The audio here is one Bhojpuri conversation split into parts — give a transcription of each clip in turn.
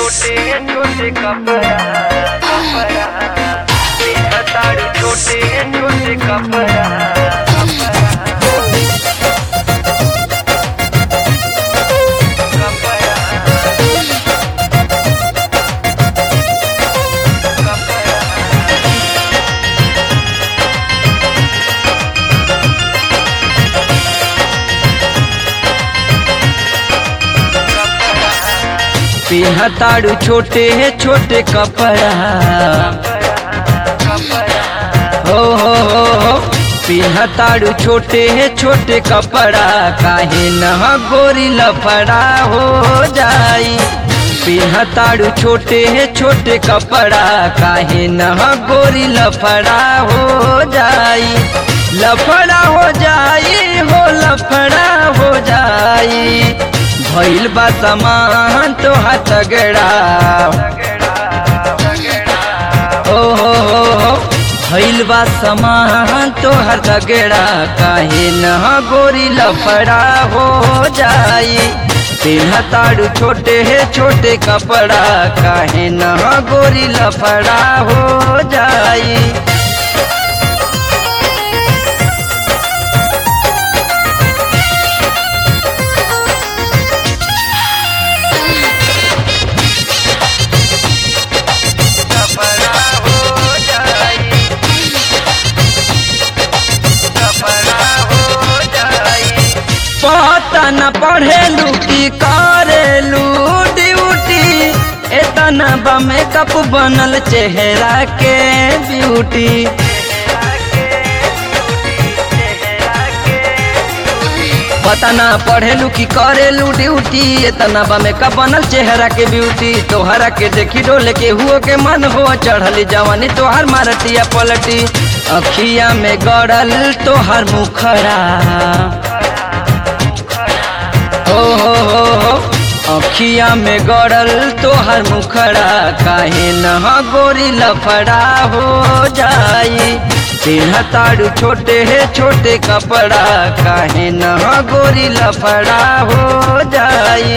छोटे छोटे कपड़ा कपड़ा तेरा ताड़ू छोटे छोटे कपड़ा पिहताड़ू छोटे छोटे कपड़ा हो हो हो हो पिहताड़ू छोटे छोटे कपड़ा काहे न गोरी लफड़ा हो जाई पिहताड़ू छोटे छोटे कपड़ा काहे न गोरी लफड़ा हो जाई लफड़ा हो जाई हो लफड़ा हो जाई भइल बा समान तो हथगड़ा ओ हो हो हो भइल बा समान तो हथगड़ा काहे न गोरी लफड़ा हो जाई पिन्हताड़ू छोटे है छोटे कपड़ा काहे न गोरी लफड़ा हो जाई कपड़ा हो जाई कपड़ा हो जाई पता न पढ़ेलू की करेलू ड्यूटी एतना बा मेकअप बनल चेहरा के ब्यूटी पता न पढ़ेलू की करेलू ड्यूटी एतना बा मेकअप बनल चेहरा के ब्यूटी तोहरा के देखी डोले के हुओ के मन हो चढ़ली जवानी तोहर मारतिया पलटी अखिया में गड़ल तोहर मुखरा हो हो हो हो अखिया में गड़ल तोहर मुखड़ा काहे न गोरी लफड़ा हो जाई पिन्हताड़ू छोटे है छोटे कपड़ा काहे न गोरी लफड़ा हो जाई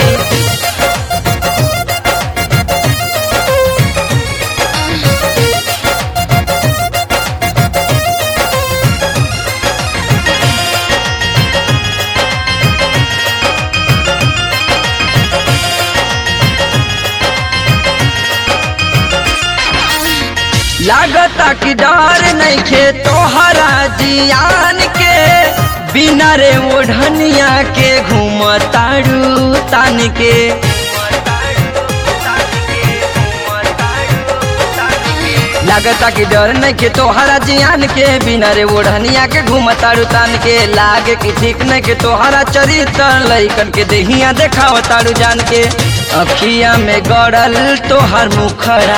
लागता कि डर नहीं खे तोहरा जियान के बिना रे ओढ़निया के घूमताड़ू तान के लागता कि डर नहीं के तोहरा जियान के बिना रे ओढ़निया के घूमताड़ू तान के लागे कि ठीक नहीं के तोहरा चरित्र लइकन के देहिया देखावताड़ू जान के अखिया में गड़ल तोहर मुखरा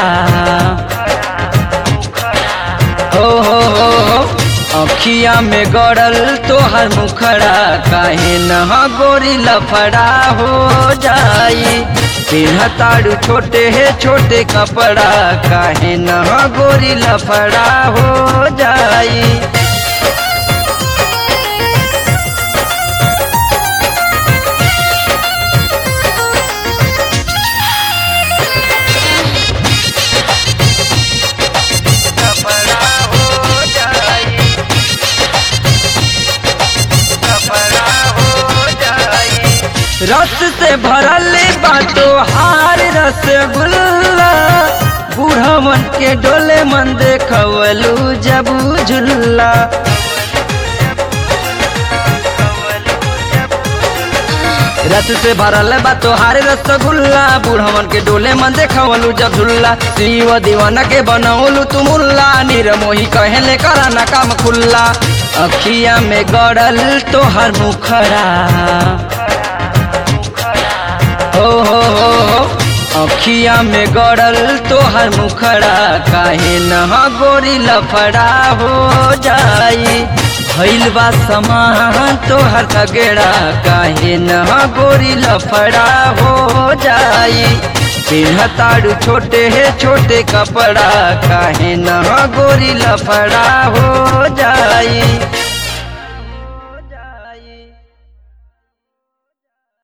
हो हो हो हो अखिया में गड़ल तोहर मुखड़ा काहे न गोरी लफड़ा हो जाई पिन्हताड़ू छोटे है छोटे कपड़ा काहे न गोरी लफड़ा हो जाई कपड़ा हो जाई कपड़ा हो जाई रस से भरल बाटो हार रसगुल्ला बूढ़वन के डोले मन देखवलू जब झुल्ला रस से भरल बा तोहार रसगुल्ला बूढ़वन के डोले मन देखवलू जब झुल्ला शिव दीवाना के बनौलू तू मुल्ला निरमोही कहले करा ना काम खुल्ला अखिया में गड़ल तोहर मुखरा हो हो हो हो अखिया में गड़ल तोहर मुखड़ा काहे न गोरी लफड़ा हो जाई भइल बा समान तोहर तगड़ा काहे न गोरी लफड़ा हो जाई पिन्हताड़ू छोटे है छोटे कपड़ा काहे न गोरी लफड़ा हो जाई